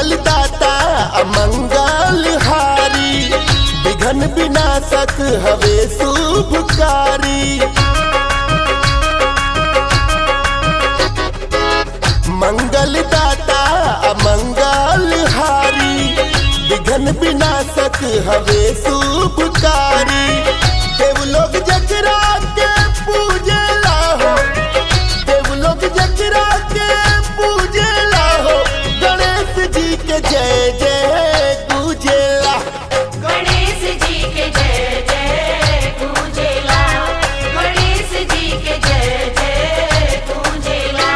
मंगल दाता अमंगल हारी विघन विनाशक हवे शुभकारी मंगल दाता अमंगल हारी विघन विनाशक हवे शुभकारी देवलोक जकरा के पूजला हो देवलोक जकरा के पूजला हो गणेश जी के जय जय पूजला गणेश जी के जय जय पूजेला गणेश जी के जय जय पूजेला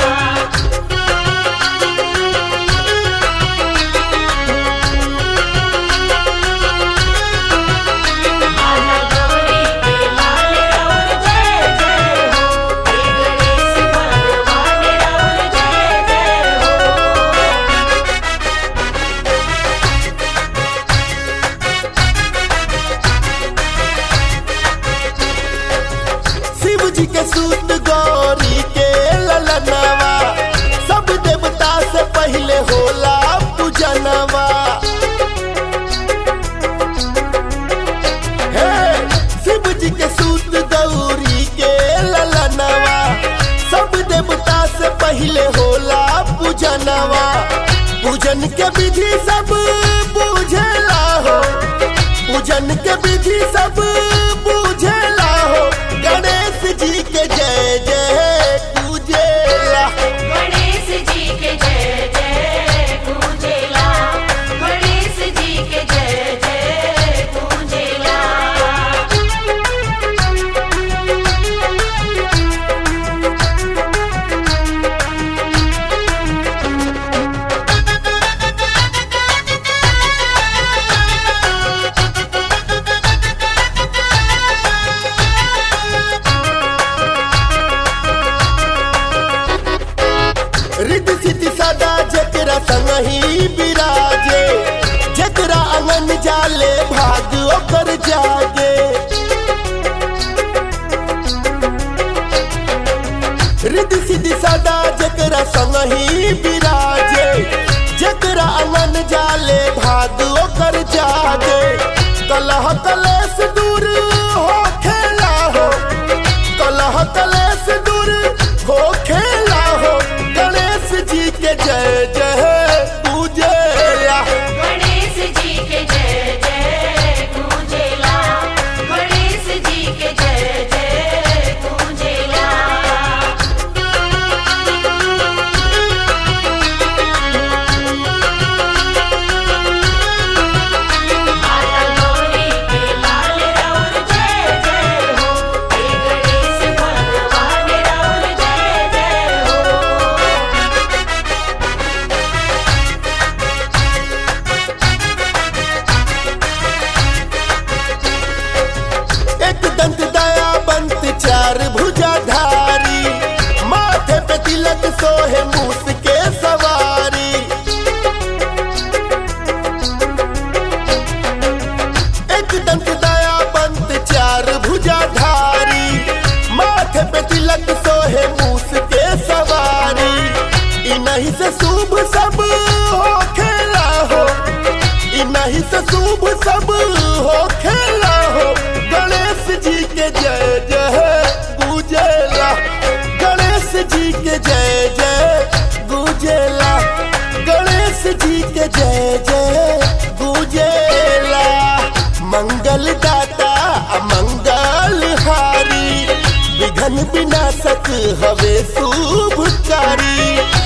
आना गौरी के लाल राउर जय जय हो हे गणेश भगवान राउर जय जय हो शिव जी के सूत गौरी के ललनवा सब देवता से पहले होला पूजनवा हे शिव जी के सूत गौरी के ललनवा सब देवता से पहले होला पूजनवा पूजन के विधि सब पूजला हो पूजन के विधि सब पूजला हो गणेश जी के जय जय पूजेला गणेश जी के जय जय पूजेला गणेश जी के जय जय पूजेला रिद्धि सिद्धि सदा जकरा संग ही विराजे जकरा अंगन जाले भाग ओकर जागे रिद्धि सिद्धि सदा जकरा संग ही विराजे जकरा अंगन जाले भाग ओकर जागे कलह कलेश दूर हो खेला हो कलह कलेश दूर हो खेला हो गणेश जी के जय जय पूजेला गणेश जी के जय जय पूजेला गणेश जी के जय जय पूजेला आना गौरी के लाल राउर जय जय हो हे गणेश भगवान राउर जय जय हो एक दंत दया बंत चार भुजाधारी माथे पे तिलक सोहे मूस के सवारी एक दंत दया बंत चार भुजाधारी माथे पे तिलक सोहे मूस के सवारी इन्हीं से शुभ सब हो खेला हो इन्हीं से शुभ सब हो खेला हो गणेश जी के जय जय गुजेला गणेश जी के जय जय गुजेला गणेश जी के जय जय गुजेला मंगल दाता अमंगल हारी विघन विनाशक हवे शुभकारी